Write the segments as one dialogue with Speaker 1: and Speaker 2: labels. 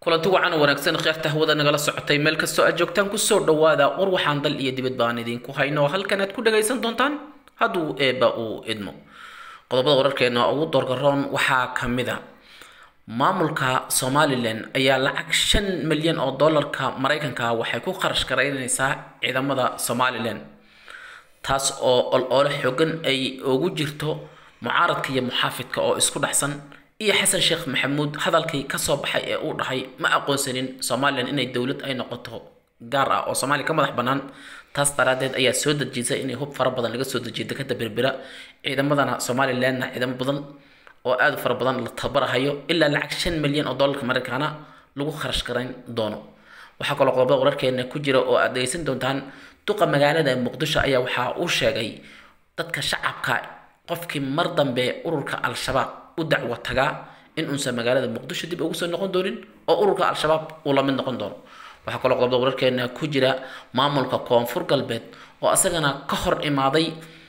Speaker 1: kulanti wacan oo wanaagsan kheerta hawada nagala socotay meel kastoo aad joogtaan kusoo dhawaada war waxaan dal iyo dibad baan idinku hayno halkan aad ku dhagaysan doontaan hadduu eebba uu idmo qodobada wararkeena ugu doorgaroon waxaa ka mid a maamulka somalilan ayaa lacag shan milyan oo dollarka maraykanka waxay ku kharash garaynaysaa ciidamada somalilan taas oo ol-oole xogan ay ugu jirto mucaaradka iyo muxaafidka oo isku dhexsan iyo xasan sheekh maxamuud hadalkii kasoo baxay ee uu dhahay ma aqoonsanin somalilan inay dowlad ay noqoto gaar ah oo soomaaliya ka madax bannaan taas daraadeed ayaa soo dejisay inay hub fara badan laga soo dejiyo dekada berbera ciidamadana somalilanna ciidamo badan oo aada u fara badan la tabarahayo ilaa lacag shan milyan oo dollarka maraykaana lagu kharash garayn doono waxaa kaloo qodobada wararkeena ku jira oo aad dhegeysan doontaan duqa magaalada muqdisho ayaa waxaa uu sheegay dadka shacabka qofkii mar dambe ururka al-shabaab u dacwo tagaa in uusan magaalada muqdisho dib ugu soo noqon doonin oo ururka al-shabaab uu la mid noqon doono waxaa kaloo qodobada wararkeena ku jira maamulka koonfur galbeed oo asagana ka hor imaaday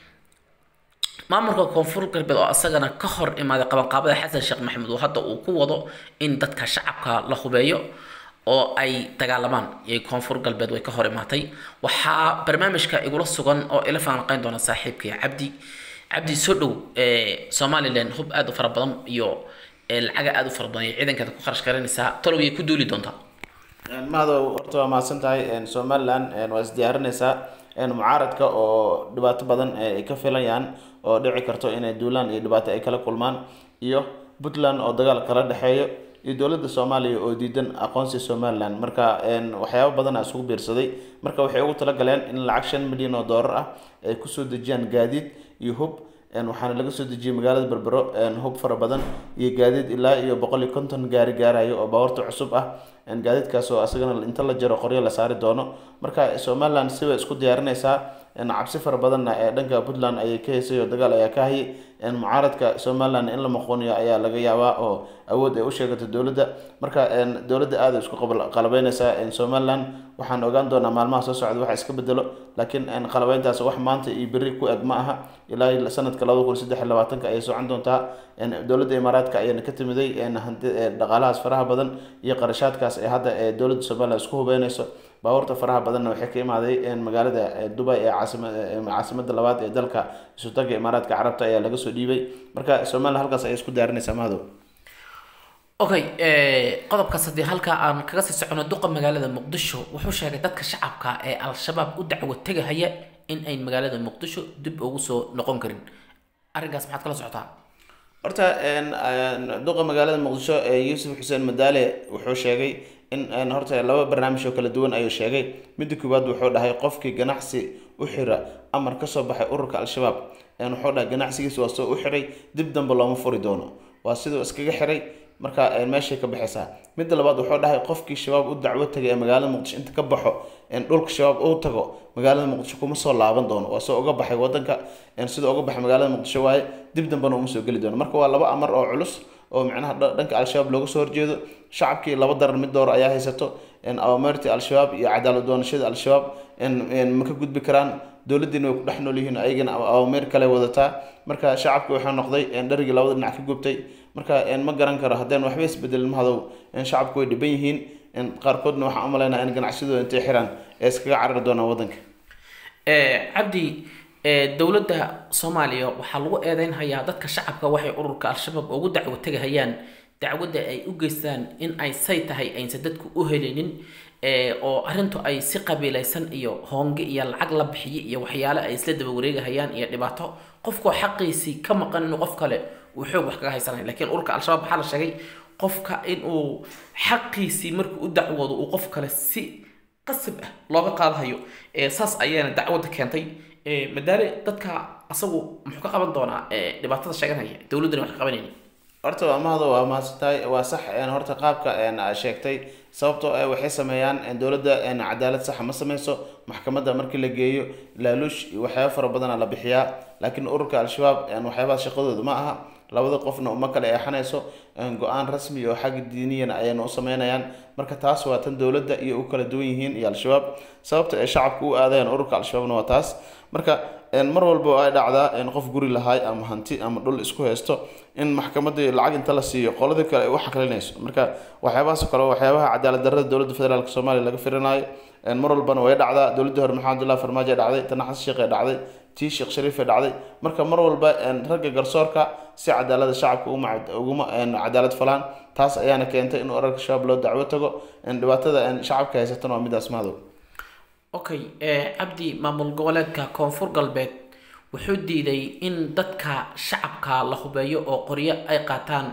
Speaker 1: maamulka koonfur galbeed oo asagana ka hor imaaday qabanqaabada xasan sheekh maxamed oo hadda uu ku wado in dadka shacabka la hubeeyo oo ay dagaalamaan iyo koonfur galbeed way ka hor imaatay waxaa barnaamijka igula sugan oo ila faanqeyn doona saaxiibkii cabdi cabdi soo dhow somalilan hub aada u fara badan iyo lacaga aada u fara badan iyo ciidankeeda ku kharash garanaysaa talowiyay ku duuli doontaa
Speaker 2: mahado horta waa mahadsan tahay somalilan waa isdiyaarinaysaa mucaaradka oo dhibaato badan ay ka filayaan oo dhici karto inay duulaan iyo dhibaato ay kala kulmaan iyo puntland oo dagaal kala dhexeeyo iyo dowladda soomaaliya oo diidan aqoonsi somalilan marka waxyaabo badan a isugu biirsaday marka waxay ugu talagaleen in lacag shan milyan oo doolar ah ay kusoo dejiyaan gaadiid iyo hub waxaana laga soo dejiyay magaalada berbero hub fara badan iyo gaadiid ilaa iyo boqol iyo konton gaari gaarayo oo baawarta cusub ah gaadiidkaas oo asagana inta la jaro qoryo la saari doono marka somalilan siba isku diyaarinaysaa cabsi fara badanna ee dhanka puntland ayay ka heysay oo dagaal ayaa ka hayay mucaaradka somalilan in la maqooniyo ayaa laga yaabaa oo awood ay u sheegato dowladda marka dowladda aada isku qalabeynaysaa somalilan waxaan ogaan doonaa maalmaha soo socda waxa iska bedelo laakiin qalabeyntaas wax maanta iyo berri ku eg ma aha ilaa sanadka labada kun saddex iyo labaatanka ayay socon doontaa dowladda imaaraadka ayaana ka timiday dhaqaalahaas faraha badan iyo qarashaadkaas ee hadda ee dowladda somalilan isku hubeynayso baabuurta faraha badanna waxay ka imaaday magaalada dubai ee caasimada labaad ee dalka isutaga imaaraadka carabta ayaa laga soo dhiibay marka somalilan halkaas ayay isku diyaarinaysaa mahadow
Speaker 1: okay qodobkaas haddii halkaa aan kaga sii socono duqa magaalada muqdisho wuxuu sheegay dadka shacabka ee al-shabaab u dacwo tegahaya in ayn magaalada muqdisho dib ugu soo noqon karin arrinkaas maxaad kala socotaa
Speaker 2: horta duqa magaalada muqdisho ee yuusuf xuseen madaale wuxuu sheegay in horta laba barnaamij oo kala duwan ayuu sheegay midda koowaad wuxuu dhahay qofkii ganacsi u xira amar kasoo baxay ururka al-shabaab wuxuu dhahay ganacsigiisa waa soo u xiray dib dambe looma furi doono waa siduu iskaga xiray marka meeshay ka baxaysaa midda labaad wuxuu dhahay qofkii shabaab u dacwo tagay ee magaalada muqdisho inta ka baxo dhulka shabaab uu tago magaalada muqdisho kuma soo laaban doono waa soo uga baxay wadanka sida uga baxay magaalada muqdisho waaye dib dambena uma soo geli doono marka waa laba amar oo culus oo micnaha dhanka al-shabaab looga soo horjeedo shacabkii laba daran mid door ayaa haysato awameertii al-shabaab iyo cadaalad doonashada al-shabaab ma ka gudbi karaan dowladdiina way ku dhex nool yihiin ayagana awameer kale wadataa marka shacabki waxaa noqday dharigii labada dhinac ka gubtay marka ma garan karo haddeen waxba isbedelin mahadow shacabku way dhiban yihiin qaarkoodna waxaan umalaynaa in ganacsidooda intay xiraan ee iskaga carari doonaan wadanka
Speaker 1: cabdi dowladda soomaaliya waxaa lagu eedeynhayaa dadka shacabka waxay ururka al-shabaab ugu dacwo tegahayaan dacwadda ay u geystaan in ay say tahay aysan dadku u helinin oo arrintu ay si qabiilaysan iyo hoonge iyo lacag la bixiye iyo waxyaale ay isla daba wareegahayaan iyo dhibaato qofkoo xaqiisii ka maqan inuu qof kale uu xoog wax kaga haysanaya lakiin ururka al-shabaab waxaa la sheegay qofka inuu xaqiisii markuu u dacwoodo uu qof kale si qasab ah looga qaadahayo saas ayaana dacwadda keentay madaale dadka asagu muxuu ka qaban doonaa dhibaatada sheeganaya dowladdana wax ka qabanayni
Speaker 2: horta waa mahado waa mahadsantahay waa sax horta qaabka sheegtay sababtoo ah waxay sameeyaan dowladda cadaalad saxa ma sameyso maxkamadda markii la geeyo laaluush iyo waxyaaba fara badana la bixiyaa laakiin ururka al-shabaab waxyaabaha shaqadooda ma aha labada qofna uma kala eexanayso go-aan rasmi oo xagga diiniyana ayayna u sameynayaan marka taas waa tan dowladda iyo u kala duwan yihiin iyo al-shabaab sababta ay shacabka u aadayaan ururka al-shabaabna waa taas marka mar walba ay dhacdaa qof guri lahaay ama hanti ama dhul isku haysto in maxkamadii lacag inta la siiyo qoladii kale ay u xaqlinayso marka waxyaabahaas kale waxyaabaha cadaalad darrada dowladda federaalk soomaaliya laga firinaayo mar walbana way dhacdaa dowladdii hore maxamed abdullahi farmaajo dhacday tana xasan sheekh ee dhacday tii sheekh shariif ee dhacday marka mar walba ragga garsoorka si cadaalada shacabka uguma cadaalad falaan taas ayaana keentay in urarka shabaab loo dacwo tago dhibaatada shacabka haysatana waa midaas madow
Speaker 1: okay cabdi maamul goboleedka koonfur galbeed wuxuu diiday in dadka shacabka la hubeeyo oo qoryo ay qaataan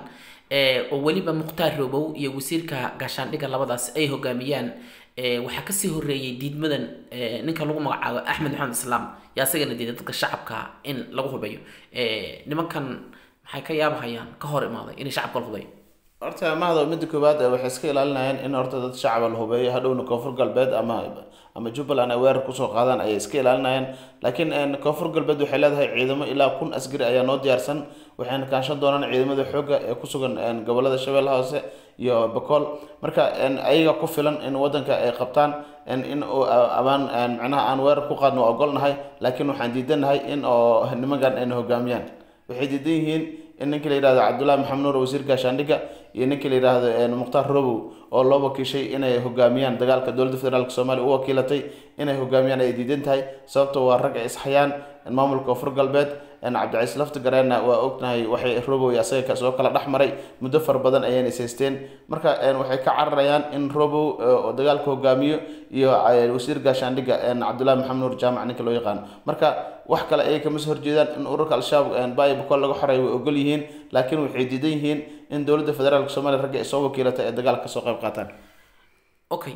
Speaker 1: oo weliba mukhtaar roobow iyo wasiirka gaashaandhigga labadaas ay hogaamiyaan waxaa kasii horeeyay diidmadan ninka lagu magacaabo axmed maxamed islaam yaa isagana diiday dadka shacabka in lagu hubeeyo nimankan maxay ka yaabahayaan ka hor imaaday inay shacabka la hubeeyo
Speaker 2: horta mahdo midda koowaad waxay iska ilaalinayaan in horta dad shacaba la hubeeyo hadhowna koonfur galbeed ama ama jubbaland ay weerar kusoo qaadaan ayay iska ilaalinayaan laakiin koonfur galbeed waxay leedahay ciidamo ilaa kun askari ayaa noo diyaarsan waxayna kaanshan doonaan ciidamada xoogga ee kusugan gobolada shabeelle hoose iyo bakool marka ayaga ku filan in wadanka ay qabtaan in abaan macnaha aan weerar ku qaadno waa ogolnahay laakiin waxaan diidanahay in oo nimankan ayna hogaamiyaan waxay diidan yihiin in ninka la yidhahdo cabdullahi maxamed nuur wasiir gaashaandhigga iyo ninka la yidhaahdo mukhtaar robow oo loo wakiishay inay hogaamiyaan dagaalka dowladda federaalk soomaaliya u wakiilatay inay hogaamiyaan ay diidan tahay sababto waa rag ay ishayaan maamulka koonfur galbeed cabdicaiis lafta gareenna waa ognahay waxay robow iyo asaga soo kala dhex maray muddo fara badan ayayna ishaysteen marka waxay ka cararayaan in robow oo dagaalka hogaamiyo iyo wasiir gaashaandhigga cabdullahi maxamed nuur jaamac ninka loo yaqaano marka wax kale ayay kama soo horjeedaan in ururka al-shabaab bayo bakool laga xoreeyo way ogol yihiin laakiin waxay diidan yihiin in dowladda federaalk soomaaliya ragga ay soo wakiilatay ee dagaalka kasoo qayb qaataan
Speaker 1: okay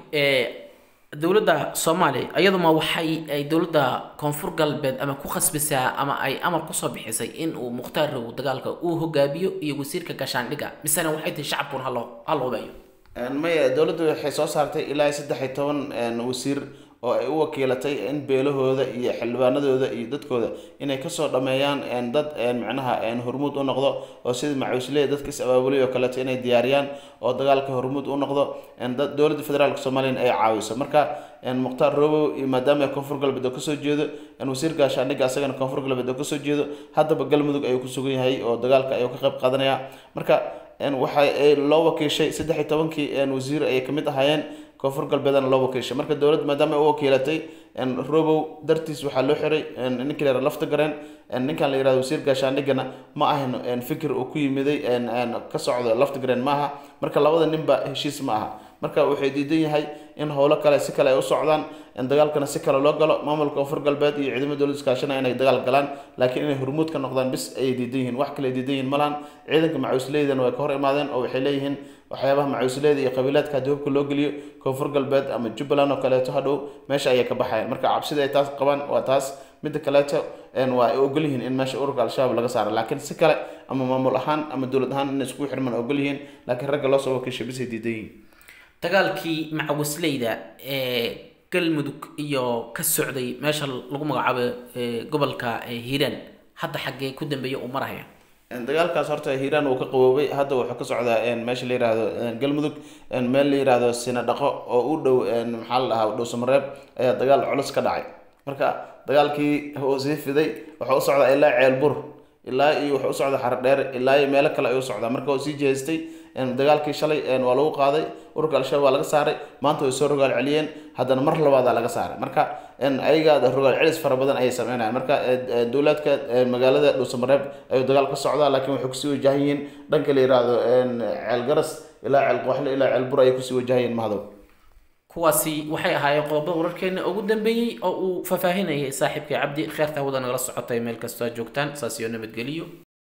Speaker 1: dowladda soomaaliya iyaduma waxay ay dowladda koonfur galbeed ama ku khasbisaa ama ay amar kusoo bixisay in uu mukhtaar row dagaalka uu hogaamiyo iyo wasiirka gaashaandhigga misena waxay tahay shacabkuna halo hal hubeeyo
Speaker 2: maya dowladdu waxay soo saartay ilaa saddex iyo toban wasiir oo ay u wakiilatay in beelahooda iyo xildhibaanadooda iyo dadkooda inay kasoo dhameeyaan dad macnaha hormuud u noqdo oo sida macuusley dadka is abaabulay oo kaleeto inay diyaariyaan oo dagaalka hormuud u noqdo dowladda federaalk soomaliya ay caawiso marka mukhtaar robow iyo maadaama koonfur galbeed oo kasoo jeedo wasiir gaashaandhigga asagana koonfur galbeed oo kasoo jeedo haddaba galmudug ayuu ku sugan yahay oo dagaalka ayuu ka qayb qaadanaya marka waxa loo wakiishay saddex iyo tobankii wasiir ayay kamid ahaayeen koonfur galbeedana loo wakiishay marka dowladda maadaama ay u wakiilatay robow dartiis waxaa loo xiray ninka la yihahdo lafta gareen ninkan la yihahdo wasiir gaashaandhiggana ma ahan fikir uu ku yimiday ka socdo lafta gareen ma aha marka labada ninba heshiis ma aha marka waxay diidan yahay in howlo kale si kale ay u socdaan dagaalkana si kale loo galo maamulka koonfur galbeed iyo ciidamada dowladda iskaashanaya inay dagaal galaan laakiin inay hormuud ka noqdaan bis ayay diidan yihiin wax kale ay diidan yihiin malahan ciidanka macuusleydana way ka hor imaadeen oo waxay leeyihiin waxyaabaha macuusleyda iyo qabiilaadka haddii hubka loo geliyo koonfur galbeed ama jubbaland oo kaleeto hadhow meesha ayay ka baxayaan marka cabsida ay taas qabaan waa taas midda kaleeto waa ay ogol yihiin in meesha ururka al-shabaab laga saaro laakiin si kale ama maamul ahaan ama dowlad ahaan inay iskugu xirmaan ogol yihiin laakiin ragga loo soo wakiishay bisay diidan yihiin
Speaker 1: dagaalkii macawisleyda ee galmudug iyo ka socday meesha lagu magacaabo gobolka hiiraan hadda xaggee ku dambeeya uu maraya
Speaker 2: dagaalkaas horta hiiraan uu ka qaboobay hadda wuxuu ka socdaa meesha la yihahdo galmudug meel la yihahdo sinadhaqo oo u dhow maxaa la dhahaa dhow samareeb ayaa dagaal culus ka dhacay marka dagaalkii uu sii fiday wuxuu u socdaa ilaa ceelbur ilaa iyo wuxuu u socdaa xardheer ilaa iyo meelo kale ayuu socdaa marka uu sii jeestay dagaalkii shalay waa lagu qaaday ururka al-shabaab waa laga saaray maanta way soo rogaal celiyeen haddana mar labaadaa laga saaray marka ayaga rogaal celis fara badan ayay sameynayaan marka dowlaadka magaalada dhuusamareeb ayuu dagaal ka socdaa laakiin waxay kusii wajahan yihiin dhanka la yihahdo ceel garas ilaa ceel qooxle ilaa ceel bur ayay kusii wajahan yihiin mahdow
Speaker 1: kuwaasi waxay ahaayeen qodobada wararkeena ugu dambeeyey oo uu faahfaahinayay saaxiibkay cabdi kheerta hawada nagala socotay meel kastoo joogtaan saas iyo nabadgeliyo